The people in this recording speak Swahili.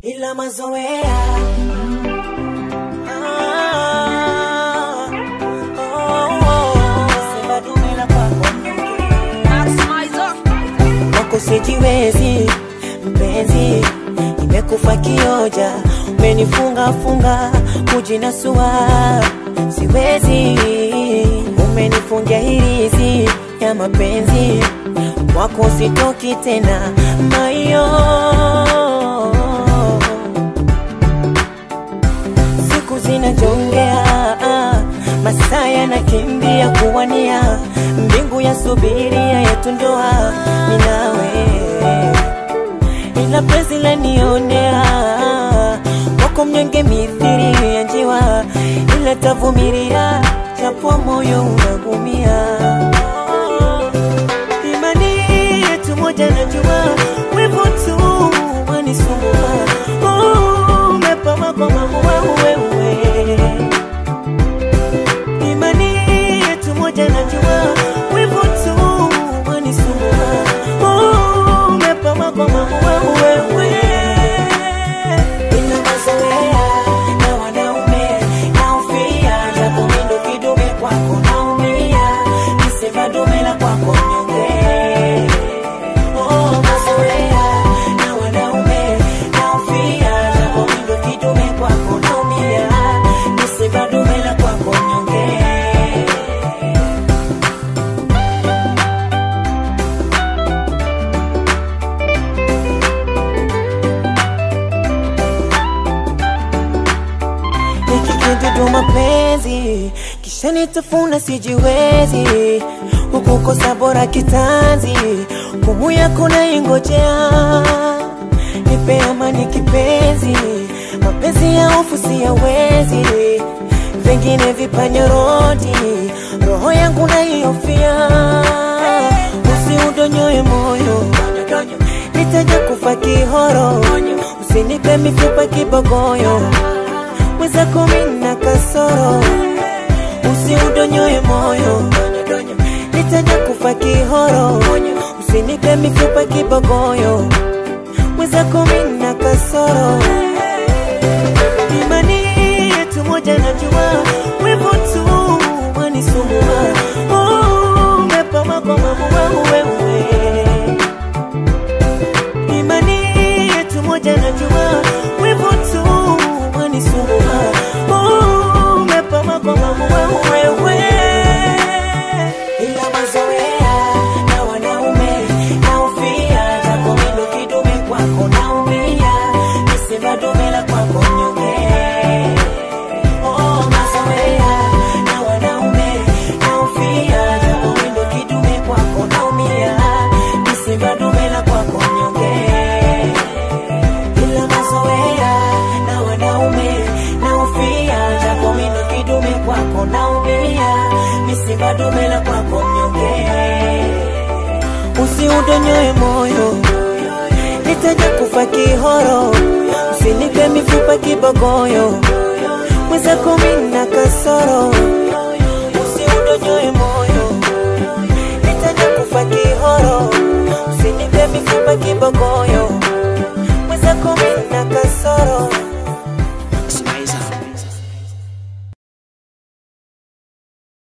ila mazoea Ah, oh, oh. Sema dume la kwako kwako sijiwezi mpenzi, nimekufa kioja, umenifunga funga kujinasua, siwezi, umenifungia hirizi ya mapenzi, kwako sitoki tena mayo siku zinajongea, masaa yanakimbia kuwania, mbingu ya subiria yetu ndoa, mimi nawe ila penzi lanionea kwako mnyonge mithiri ya njiwa, ila tavumilia japo moyo unagumia. Imani yetu moja najua, wivu tu wanisumbua. Oh, umepama kwa maua wewe imani yetu moja najua wivu tu wanisumbua Oh, umepama kwa maua wewe ina mazoea na wanaume naufia japo mindo kidume kwako naumia nisema dume la kwako mnyonge Oh, mazoea na wanaume naufia japo mindo kidume kwako naumia nisema dume la kwako mnyonge nikikidudu mapenzi kisha nitafuna sijiwezi hukukosa bora kitanzi kumu yako naingojea nipe amani kipenzi mapenzi ya hofu siyawezi vingine vipanyorodi roho yangu naihofia usiudonyoe moyo nitaja kufa kihoro usinipe mifupa kibogoyo mwenzako mina kasoro usiudonyoe moyo nitaja kufa kihoro usinipe mifupa kibogoyo mwenzako mina kasoro imani yetu moja najua wivu tu wanisumbua Oh, umepama kwa maua wewe imani yetu moja najua wivu tu wanisumbua Oh, umepama kwa maua wewe ila mazoea na wanaume naufia japo mindo kidume kwako naumia nisema dume la kwako mnyonge Oh, mazoea na wanaume naufia japo mindo kidume kwako naumia nisema dume la kwako mnyonge ila mazoea na wanaume naufia japo mindo kidume kwako naumia misiba dume la kwako mnyonge usiudonyoe moyo nitaja kufa kihoro usinipe mifupa kibogoyo mwenzako mina kasoro usiudonyoe moyo nitaja kufa kihoro usinipe mifupa kibogoyo